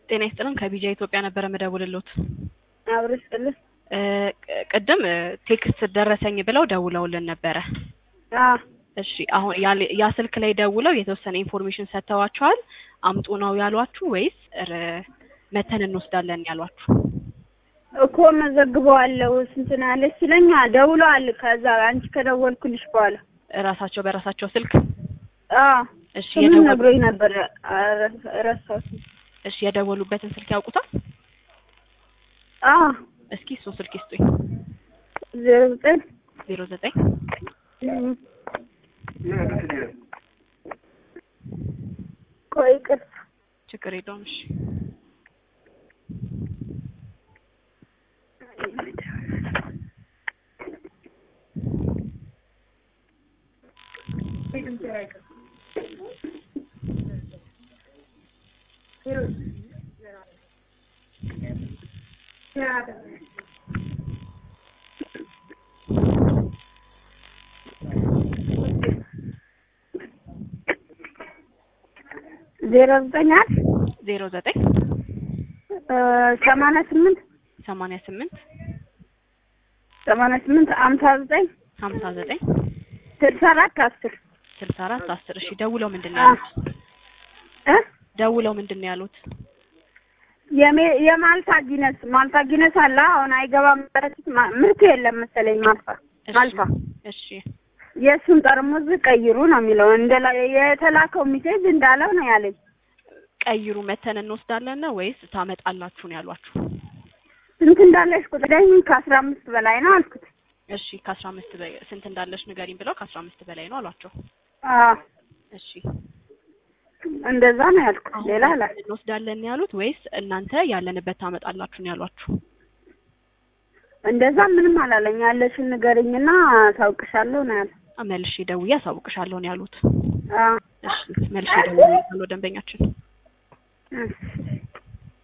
ጤና ይስጥልን ከቢጃ ኢትዮጵያ ነበረ መደውልሎት። አብሮ ይስጥልን። እ ቅድም እ ቴክስት ደረሰኝ ብለው ደውለውልን ነበረ። አዎ እሺ አሁን ያል- ያ ስልክ ላይ ደውለው የተወሰነ ኢንፎርሜሽን ሰጥተዋችኋል? አምጡ ነው ያሏችሁ ወይስ ረ- መተን እንወስዳለን ያሏችሁ? እኮ መዘግበዋለሁ ስንት ነው ያለች ሲለኝ ደውለዋል። ከዛ አንቺ ከደወልኩልሽ በኋላ እራሳቸው በራሳቸው ስልክ አዎ እሺ ስሙን የደወሉ ነግሮኝ ነበር። ኧረ ረሳሁት። እሺ የደወሉበትን ስልክ ያውቁታል? አዎ እስኪ እሱን ስልክ ይስጡኝ። ዜሮ ዘጠኝ ዜሮ ዘጠኝ እም፣ ቆይ ቅርስ ችግር የለውም እሺ ዜሮ ዘጠኝ አንድ ዜሮ ዘጠኝ እ ሰማንያ ስምንት ሰማንያ ስምንት ሰማንያ ስምንት አምሳ ዘጠኝ ሀምሳ ዘጠኝ ስልሳ አራት አስር ስልሳ አራት አስር እሺ ደውለው ምንድን ነው አዎ። ያሉት? እ ደውለው ምንድን ነው ያሉት? የሜ- የማልታ ጊነስ ማልታ ጊነስ አለ አሁን አይገባም። በፊት ማ- ምርት የለም መሰለኝ ማልታ እሺ ማልታ እሺ የእሱን ጠርሙዝ ቀይሩ ነው የሚለው። እንደ የተላከው ሚሴጅ እንዳለው ነው ያለኝ። ቀይሩ መተን እንወስዳለን ነው ወይስ ታመጣላችሁ ነው ያሏችሁ? ስንት እንዳለሽ ቁጥረኝ ከአስራ አምስት በላይ ነው አልኩት። እሺ ከአስራ አምስት በ- ስንት እንዳለሽ ንገሪኝ ብለው ከአስራ አምስት በላይ ነው አሏቸው። አዎ እሺ እንደዛ ነው ያልኩት። አሁን ሌላ አላ እንወስዳለን ያሉት ወይስ እናንተ ያለንበት ታመጣላችሁ ነው ያሏችሁ? እንደዛ ምንም አላለኝ። ያለሽን ንገሪኝና ታውቅሻለሁ ነው ያለ። መልሼ ደውዬ አሳውቅሻለሁ ነው ያሉት። አዎ እሺ መልሼ ደውዬ ያለው ደንበኛችን እሺ